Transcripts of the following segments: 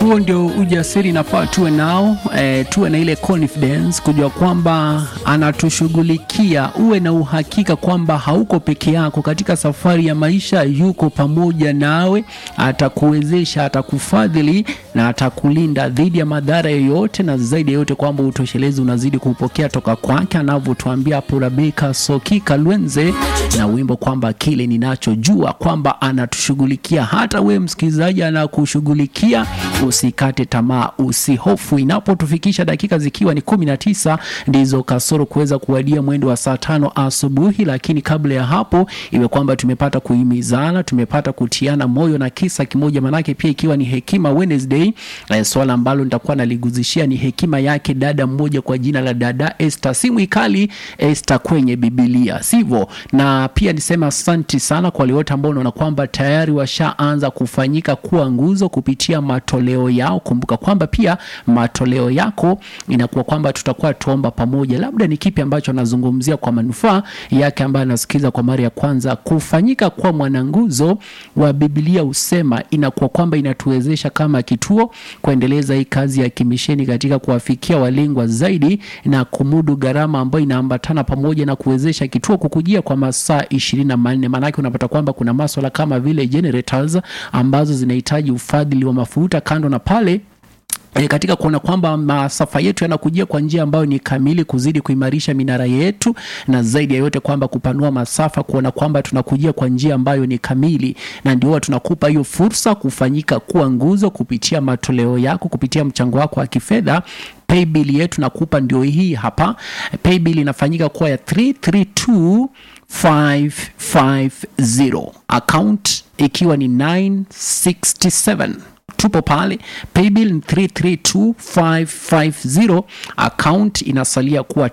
huo ndio ujasiri nafaa tuwe nao e, tuwe na ile confidence kujua kwamba anatushughulikia. Uwe na uhakika kwamba hauko peke yako katika safari ya maisha, yuko pamoja nawe, atakuwezesha, atakufadhili na atakulinda dhidi ya madhara yoyote, na zaidi ya yote kwamba utoshelezi unazidi kupokea toka kwake, anavyotuambia hapo Rebeka Soki Kalwenze na wimbo kwamba kile ninachojua kwamba anatushughulikia. Hata wewe msikilizaji, anakushughulikia usikate tamaa, usihofu. Inapotufikisha dakika zikiwa ni kumi na tisa ndizo kasoro kuweza kuwadia mwendo wa saa tano asubuhi, lakini kabla ya hapo iwe kwamba tumepata kuhimizana, tumepata kutiana moyo na kisa kimoja, manake pia ikiwa ni Hekima Wednesday. Eh, swala ambalo nitakuwa naliguzishia ni hekima yake dada mmoja kwa jina la dada Esther, si mwikali Esther kwenye Biblia, sivyo? Na pia niseme asanti sana kwa wale wote ambao unaona kwamba tayari washaanza kufanyika kuwa nguzo kupitia matoleo yao. Kumbuka kwamba pia matoleo yako inakuwa kwamba tutakuwa tuomba pamoja. Labda ni kipi ambacho anazungumzia kwa manufaa yake ambaye anasikiza kwa mara ya kwanza. Kufanyika kuwa mwananguzo wa Biblia husema inakuwa kwamba inatuwezesha kama kituo kuendeleza hii kazi ya kimisheni katika kuwafikia walengwa zaidi na kumudu gharama ambayo inaambatana pamoja na kuwezesha kituo kukujia kwa masaa ishirini na manne. Maanake unapata kwamba kuna maswala kama vile generators ambazo zinahitaji ufadhili wa mafuta kando na pale E, katika kuona kwamba masafa yetu yanakujia kwa njia ambayo ni kamili, kuzidi kuimarisha minara yetu, na zaidi ya yote kwamba kupanua masafa, kuona kwamba tunakujia kwa njia ambayo ni kamili, na ndio tunakupa hiyo fursa kufanyika kuwa nguzo kupitia matoleo yako, kupitia mchango wako wa kifedha. Paybill yetu nakupa ndio hii hapa. Paybill inafanyika kuwa ya 332550 account ikiwa ni 967 tupo pale paybill 332550 account inasalia kuwa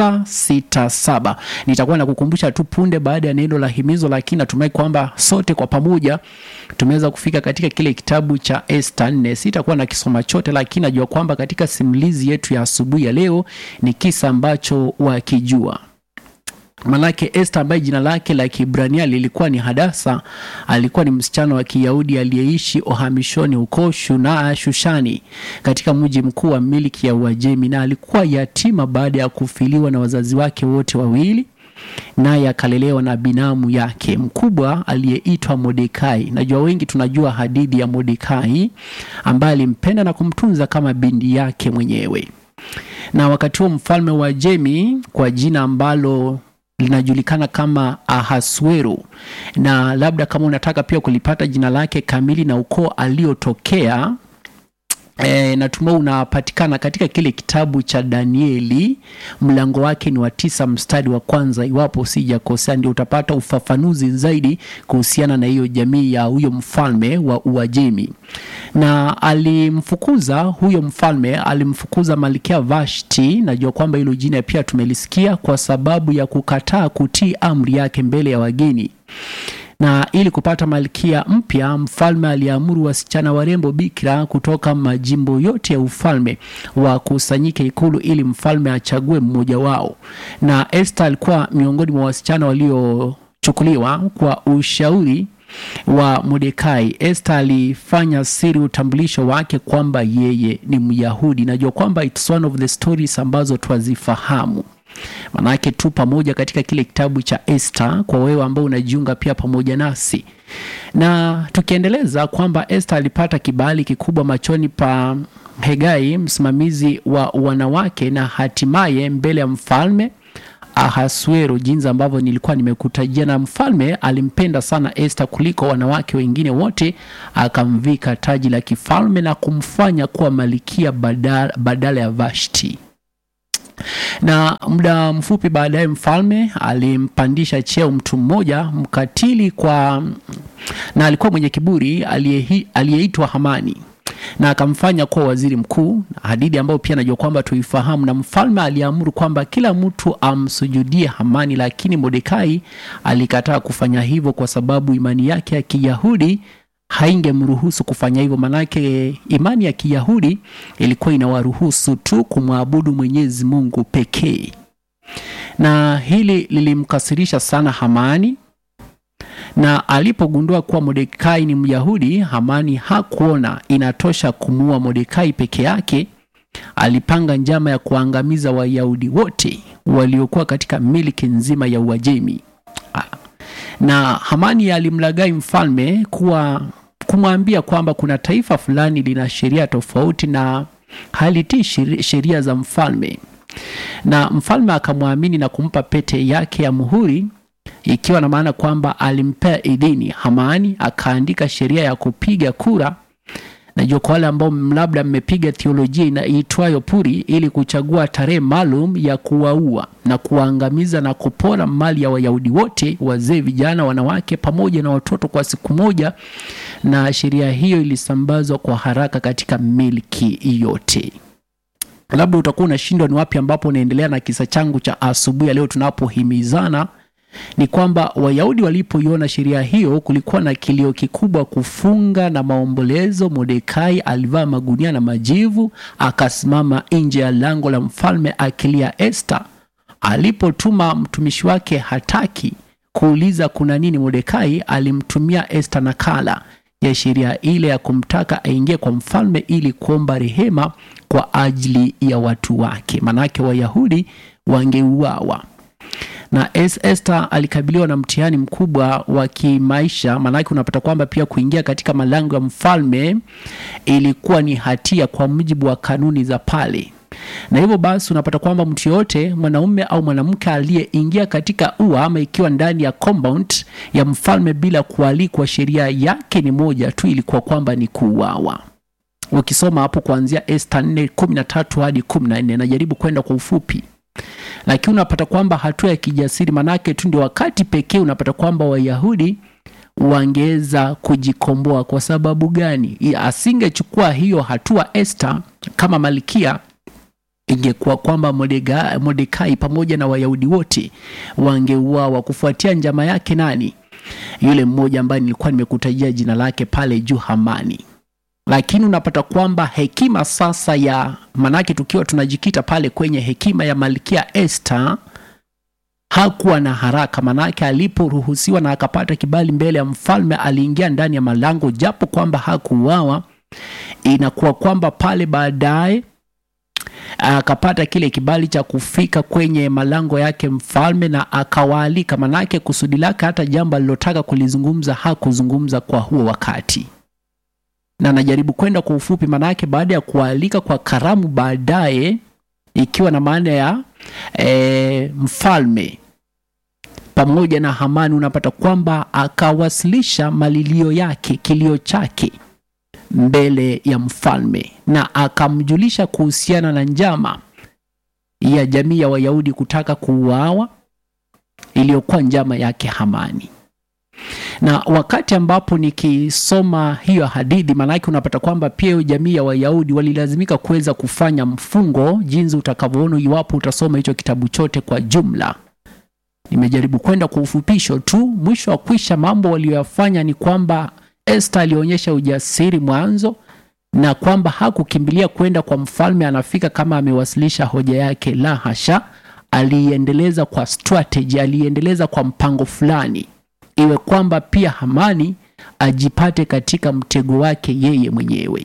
967 nitakuwa na kukumbusha tu punde baada ya neno la himizo lakini natumai kwamba sote kwa pamoja tumeweza kufika katika kile kitabu cha Esta 4 sitakuwa na kisoma chote lakini najua kwamba katika simulizi yetu ya asubuhi ya leo ni kisa ambacho wakijua Manake Esther ambaye jina lake la Kibrania lilikuwa ni Hadasa, alikuwa ni msichana wa Kiyahudi aliyeishi uhamishoni huko Shuna, Shushani katika mji mkuu wa miliki ya Uajemi, na alikuwa yatima baada ya kufiliwa na wazazi wake wote wawili, naye akalelewa na binamu yake mkubwa aliyeitwa Mordekai. Najua wengi tunajua hadithi ya Mordekai ambaye alimpenda na kumtunza kama binti yake mwenyewe, na wakati huo mfalme wa Jemi kwa jina ambalo linajulikana kama Ahasuero, na labda kama unataka pia kulipata jina lake kamili na ukoo aliotokea E, natumai unapatikana katika kile kitabu cha Danieli mlango wake ni wa tisa mstari wa kwanza, iwapo sijakosea, ndio utapata ufafanuzi zaidi kuhusiana na hiyo jamii ya huyo mfalme wa Uajemi. Na alimfukuza huyo mfalme, alimfukuza Malkia Vashti, najua kwamba hilo jina pia tumelisikia, kwa sababu ya kukataa kutii amri yake mbele ya wageni na ili kupata malkia mpya, mfalme aliamuru wasichana warembo bikira kutoka majimbo yote ya ufalme wakusanyike ikulu ili mfalme achague mmoja wao, na Esther alikuwa miongoni mwa wasichana waliochukuliwa kwa ushauri wa Mordekai. Esther alifanya siri utambulisho wake kwamba yeye ni Myahudi. Najua kwamba it's one of the stories ambazo twazifahamu manake tu pamoja katika kile kitabu cha Esther kwa wewe ambao unajiunga pia pamoja nasi, na tukiendeleza kwamba Esther alipata kibali kikubwa machoni pa Hegai, msimamizi wa wanawake, na hatimaye mbele ya mfalme Ahasuero, jinsi ambavyo nilikuwa nimekutajia. Na mfalme alimpenda sana Esther kuliko wanawake wengine wote, akamvika taji la kifalme na kumfanya kuwa malkia badala, badala ya Vashti na muda mfupi baadaye mfalme alimpandisha cheo mtu mmoja mkatili kwa na alikuwa mwenye kiburi aliyeitwa Hamani na akamfanya kuwa waziri mkuu, hadithi ambayo pia najua kwamba tuifahamu. Na mfalme aliamuru kwamba kila mtu amsujudie Hamani, lakini Mordekai alikataa kufanya hivyo kwa sababu imani yake ya Kiyahudi haingemruhusu kufanya hivyo, manake imani ya Kiyahudi ilikuwa inawaruhusu tu kumwabudu Mwenyezi Mungu pekee, na hili lilimkasirisha sana Hamani na alipogundua kuwa Mordekai ni Myahudi, Hamani hakuona inatosha kumuua Mordekai peke yake. Alipanga njama ya kuangamiza Wayahudi wote waliokuwa katika miliki nzima ya Uajemi. Na Hamani alimlaghai mfalme kuwa kumwambia kwamba kuna taifa fulani lina sheria tofauti na halitii sheria za mfalme, na mfalme akamwamini na kumpa pete yake ya muhuri ikiwa na maana kwamba alimpea idhini. Hamani akaandika sheria ya kupiga kura. Najua kwa wale ambao labda mmepiga theolojia inaitwayo Puri, ili kuchagua tarehe maalum ya kuwaua na kuwaangamiza na kupora mali ya Wayahudi wote, wazee, vijana, wanawake pamoja na watoto kwa siku moja, na sheria hiyo ilisambazwa kwa haraka katika milki yote. Labda utakuwa unashindwa ni wapi ambapo unaendelea na kisa changu cha asubuhi ya leo tunapohimizana ni kwamba Wayahudi walipoiona sheria hiyo, kulikuwa na kilio kikubwa, kufunga na maombolezo. Mordekai alivaa magunia na majivu, akasimama nje ya lango la mfalme akilia. Esta alipotuma mtumishi wake Hataki kuuliza kuna nini, Mordekai alimtumia Esta nakala ya sheria ile ya kumtaka aingie kwa mfalme ili kuomba rehema kwa ajili ya watu wake, manake Wayahudi wangeuawa na Esther alikabiliwa na mtihani mkubwa wa kimaisha, maanake unapata kwamba pia kuingia katika malango ya mfalme ilikuwa ni hatia kwa mujibu wa kanuni za pale, na hivyo basi unapata kwamba mtu yoyote mwanaume au mwanamke aliyeingia katika ua ama ikiwa ndani ya compound ya mfalme bila kualikwa, sheria yake ni moja tu, ilikuwa kwamba ni kuuawa. Ukisoma hapo kuanzia Esther 4:13 hadi 14, najaribu kwenda kwa ufupi lakini unapata kwamba hatua ya kijasiri, manake tu ndio wakati pekee unapata kwamba Wayahudi wangeweza kujikomboa. Kwa sababu gani? Asingechukua hiyo hatua Esther kama malkia, ingekuwa kwamba Mordekai pamoja na Wayahudi wote wangeuawa kufuatia njama yake. Nani yule mmoja ambaye nilikuwa nimekutajia jina lake pale juu, Hamani lakini unapata kwamba hekima sasa ya manake, tukiwa tunajikita pale kwenye hekima ya malkia Esther, hakuwa na haraka. Manake aliporuhusiwa na akapata kibali mbele ya mfalme, aliingia ndani ya malango, japo kwamba hakuuawa. Inakuwa kwamba pale baadaye akapata kile kibali cha kufika kwenye malango yake mfalme, na akawaalika. Manake kusudi lake hata jambo alilotaka kulizungumza hakuzungumza kwa huo wakati na najaribu kwenda kwa ufupi, manake baada ya kualika kwa karamu baadaye, ikiwa na maana ya e, mfalme pamoja na Hamani, unapata kwamba akawasilisha malilio yake, kilio chake mbele ya mfalme, na akamjulisha kuhusiana na njama ya jamii ya Wayahudi kutaka kuuawa, iliyokuwa njama yake Hamani na wakati ambapo nikisoma hiyo hadithi, maanake unapata kwamba pia hiyo jamii ya Wayahudi walilazimika kuweza kufanya mfungo, jinsi utakavyoona iwapo utasoma hicho kitabu chote kwa jumla. Nimejaribu kwenda kwa ufupisho tu. Mwisho wa kwisha, mambo waliyoyafanya ni kwamba Esther alionyesha ujasiri mwanzo, na kwamba hakukimbilia kwenda kwa mfalme anafika kama amewasilisha hoja yake. La hasha, aliendeleza kwa strategy, aliendeleza kwa mpango fulani iwe kwamba pia Hamani ajipate katika mtego wake yeye mwenyewe.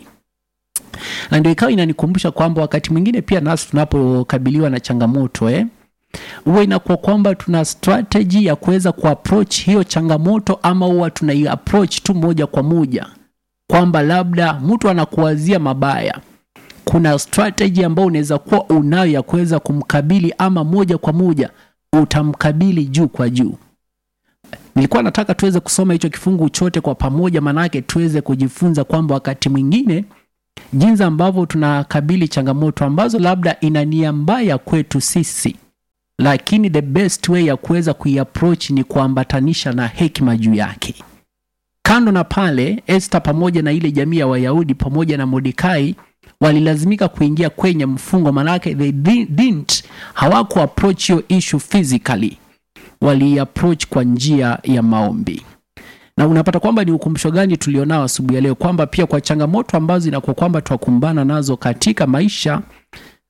Na ndio ikawa inanikumbusha kwamba wakati mwingine pia nasi tunapokabiliwa na changamoto eh, huwa inakuwa kwamba tuna strategy ya kuweza kuapproach hiyo changamoto, ama huwa tuna approach tu moja kwa moja, kwamba labda mtu anakuwazia mabaya, kuna strategy ambayo unaweza kuwa unayo ya kuweza kumkabili, ama moja kwa moja utamkabili juu kwa juu. Nilikuwa nataka tuweze kusoma hicho kifungu chote kwa pamoja, manake tuweze kujifunza kwamba wakati mwingine jinsi ambavyo tunakabili changamoto ambazo labda ina nia mbaya kwetu sisi, lakini the best way ya kuweza kuiapproach ni kuambatanisha na hekima juu yake. Kando na pale, Esther pamoja na ile jamii ya Wayahudi pamoja na Mordekai walilazimika kuingia kwenye mfungo, manake they didn't hawaku approach hiyo issue physically wali approach kwa njia ya maombi. Na unapata kwamba ni ukumbusho gani tulionao asubuhi ya leo, kwamba pia kwa changamoto ambazo inakuwa kwamba twakumbana nazo katika maisha,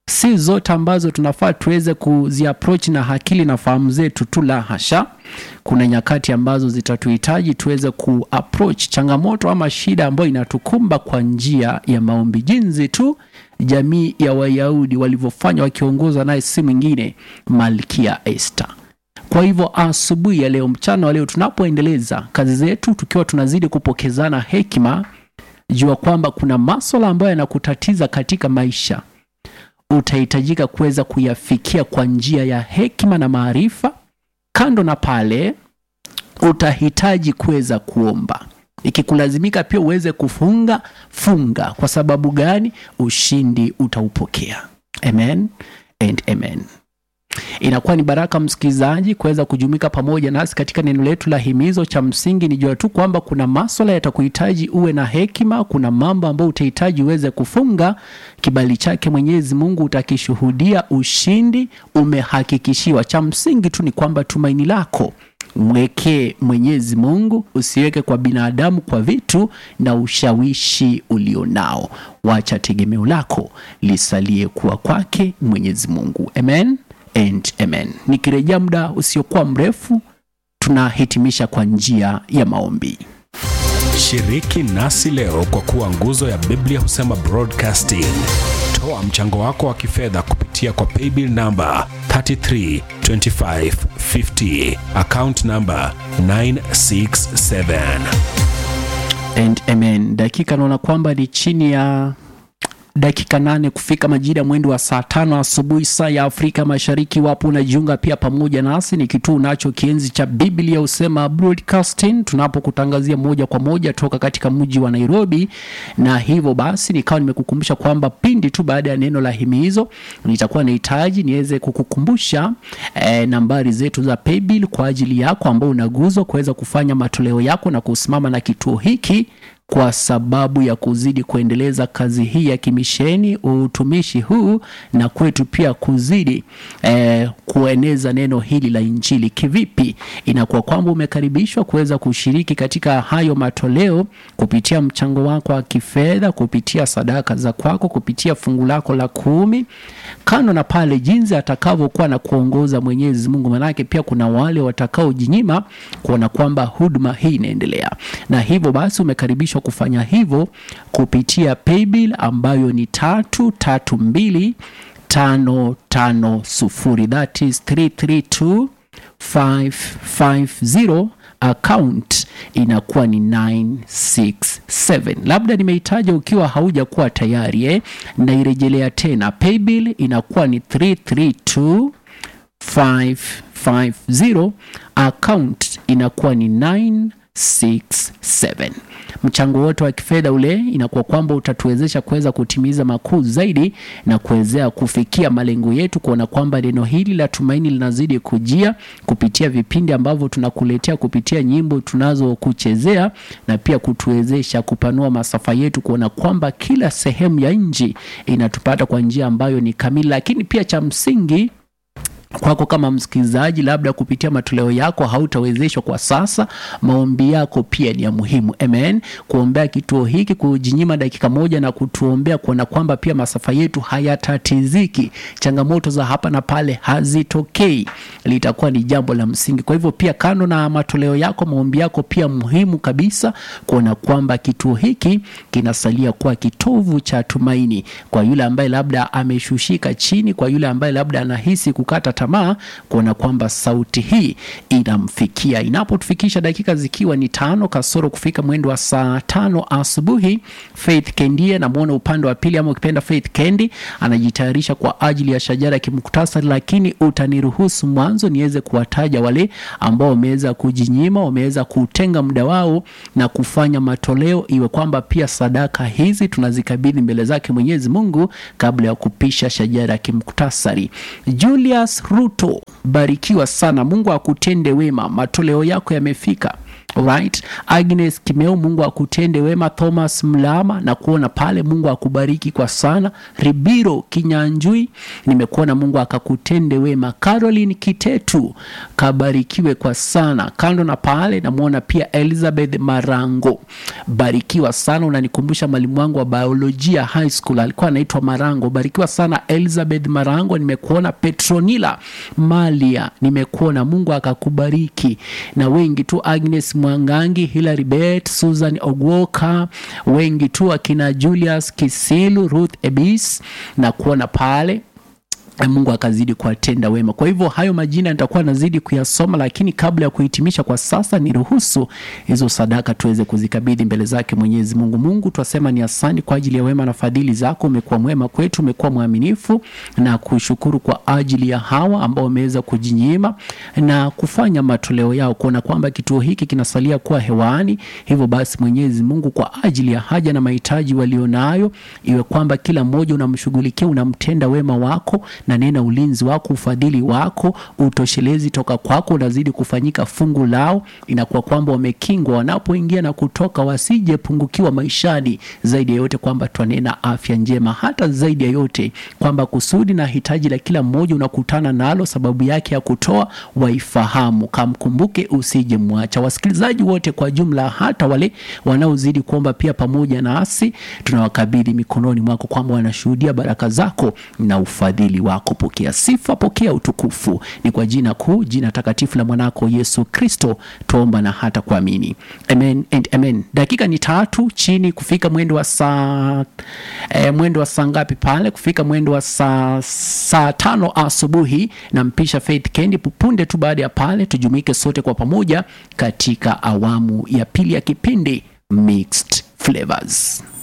si zote ambazo tunafaa tuweze kuziapproach na akili na fahamu zetu tu, la hasha. Kuna nyakati ambazo zitatuhitaji tuweze kuapproach changamoto ama shida ambayo inatukumba kwa njia ya maombi, jinsi tu jamii ya Wayahudi walivyofanya wakiongozwa naye si mwingine Malkia Esther. Kwa hivyo asubuhi ya leo, mchana wa leo, tunapoendeleza kazi zetu tukiwa tunazidi kupokezana hekima, jua kwamba kuna maswala ambayo yanakutatiza katika maisha utahitajika kuweza kuyafikia kwa njia ya hekima na maarifa. Kando na pale, utahitaji kuweza kuomba. Ikikulazimika pia uweze kufunga, funga. Kwa sababu gani? Ushindi utaupokea. Amen and amen. Inakuwa ni baraka msikilizaji kuweza kujumuika pamoja nasi katika neno letu la himizo. Cha msingi ni jua tu kwamba kuna maswala yatakuhitaji uwe na hekima. Kuna mambo ambayo utahitaji uweze kufunga. Kibali chake Mwenyezi Mungu utakishuhudia, ushindi umehakikishiwa. Cha msingi tu ni kwamba tumaini lako mwekee Mwenyezi Mungu, usiweke kwa binadamu, kwa vitu na ushawishi ulionao. Wacha tegemeo lako lisalie kuwa kwake Mwenyezi Mungu. Amen and amen. Nikirejea muda usiokuwa mrefu, tunahitimisha kwa njia ya maombi. Shiriki nasi leo kwa kuwa nguzo ya Biblia husema broadcasting. Toa mchango wako wa kifedha kupitia kwa paybill namba 332550 account namba 967. And amen. Dakika naona kwamba ni chini ya dakika nane kufika majira ya mwendo wa saa tano asubuhi saa ya Afrika Mashariki. Wapo unajiunga pia pamoja nasi, ni kituo nacho kienzi cha Biblia husema broadcasting, tunapokutangazia moja kwa moja toka katika mji wa Nairobi. Na hivyo basi nikawa nimekukumbusha kwamba pindi tu baada ya neno la himizo nitakuwa nahitaji niweze kukukumbusha eh, nambari zetu za paybill kwa ajili yako ambao unaguzwa kuweza kufanya matoleo yako na kusimama na kituo hiki kwa sababu ya kuzidi kuendeleza kazi hii ya kimisheni, utumishi huu, na kwetu pia kuzidi eh, kueneza neno hili la Injili. Kivipi? Inakuwa kwamba umekaribishwa kuweza kushiriki katika hayo matoleo kupitia mchango wako wa kifedha, kupitia sadaka za kwako, kupitia fungu lako la kumi, kando na pale jinsi atakavyokuwa na kuongoza Mwenyezi Mungu. Manake pia kuna wale watakaojinyima kuona kwamba huduma hii inaendelea, na hivyo basi umekaribishwa kufanya hivyo kupitia paybill ambayo ni tatu tatu mbili tano tano sufuri that is 332550 account inakuwa ni 967 labda nimeitaja ukiwa haujakuwa tayari eh? nairejelea tena paybill inakuwa ni 332550 account inakuwa ni 967 mchango wote wa kifedha ule inakuwa kwamba utatuwezesha kuweza kutimiza makuu zaidi na kuwezea kufikia malengo yetu, kuona kwamba neno hili la tumaini linazidi kujia kupitia vipindi ambavyo tunakuletea kupitia nyimbo tunazokuchezea, na pia kutuwezesha kupanua masafa yetu, kuona kwamba kila sehemu ya nchi inatupata kwa njia ambayo ni kamili, lakini pia cha msingi kwako kama msikilizaji, labda kupitia matoleo yako hautawezeshwa kwa sasa, maombi yako pia ni ya muhimu. Amen, kuombea kituo hiki, kujinyima dakika moja na kutuombea, kuona kwamba pia masafa yetu hayatatiziki, changamoto za hapa na pale hazitokei, litakuwa ni jambo la msingi. Kwa hivyo pia, kando na matoleo yako, maombi yako pia muhimu kabisa, kuona kwamba kituo hiki kinasalia kuwa kitovu cha tumaini kwa yule ambaye labda ameshushika chini, kwa yule ambaye labda anahisi kukata tamaa kuona kwamba sauti hii inamfikia. Inapotufikisha dakika zikiwa ni tano kasoro kufika mwendo wa saa tano asubuhi, Faith Kendie namwona upande wa pili, ama ukipenda Faith Kendi anajitayarisha kwa ajili ya shajara ya kimuktasari, lakini utaniruhusu mwanzo niweze kuwataja wale ambao wameweza kujinyima, wameweza kutenga muda wao na kufanya matoleo, iwe kwamba pia sadaka hizi tunazikabidhi mbele zake Mwenyezi Mungu kabla ya kupisha shajara ya kimuktasari. Julius Ruto, barikiwa sana, Mungu akutende wema, matoleo yako yamefika. Alright. Agnes Kimeu, Mungu akutende wema. Thomas Mlama na kuona pale, Mungu akubariki kwa sana. Ribiro Kinyanjui, nimekuona, Mungu akakutende wema. Caroline Kitetu, kabarikiwe kwa sana. Kando na pale, namwona pia Elizabeth Marango, barikiwa sana. Unanikumbusha mwalimu wangu wa biolojia high school alikuwa anaitwa Marango. Barikiwa sana Elizabeth Marango, nimekuona. Petronila Malia, nimekuona, Mungu akakubariki na wengi tu Agnes Mwangangi, Hilary Bet, Susan Ogwoka, wengi tu akina Julius Kisilu, Ruth Ebis na kuona pale Mungu akazidi kuwatenda wema. Kwa hivyo hayo majina nitakuwa nazidi kuyasoma, lakini kabla ya kuhitimisha kwa sasa, niruhusu hizo sadaka tuweze kuzikabidhi mbele zake Mwenyezi Mungu. Mungu, twasema ni asante kwa ajili ya wema na fadhili zako. Umekuwa mwema kwetu, umekuwa mwaminifu, na kushukuru kwa ajili ya hawa ambao wameweza kujinyima na kufanya matoleo yao, kuona kwamba kituo hiki kinasalia kuwa hewani. Hivyo basi, Mwenyezi Mungu, kwa ajili ya haja na mahitaji walionayo, iwe kwamba kila mmoja unamshughulikia, unamtenda wema wako na nena ulinzi wako, ufadhili wako, utoshelezi toka kwako unazidi kufanyika fungu lao. Inakuwa kwamba wamekingwa wanapoingia na kutoka, wasijepungukiwa maishani. Zaidi ya yote kwamba twanena afya njema, hata zaidi ya yote kwamba kusudi na hitaji la kila mmoja unakutana nalo, sababu yake ya kutoa waifahamu, kamkumbuke, usije mwacha. Wasikilizaji wote kwa jumla, hata wale wanaozidi kuomba pia pamoja nasi, tunawakabidhi mikononi mwako, kwamba wanashuhudia baraka zako na ufadhili wako. Pokea sifa, pokea utukufu, ni kwa jina kuu, jina takatifu la mwanako Yesu Kristo tuomba na hata kuamini, amen and amen. Dakika ni tatu chini kufika mwendo wa saa eh, mwendo wa saa ngapi pale? Kufika mwendo wa saa saa tano asubuhi, na mpisha Faith Kendi punde tu baada ya pale, tujumuike sote kwa pamoja katika awamu ya pili ya kipindi Mixed Flavors.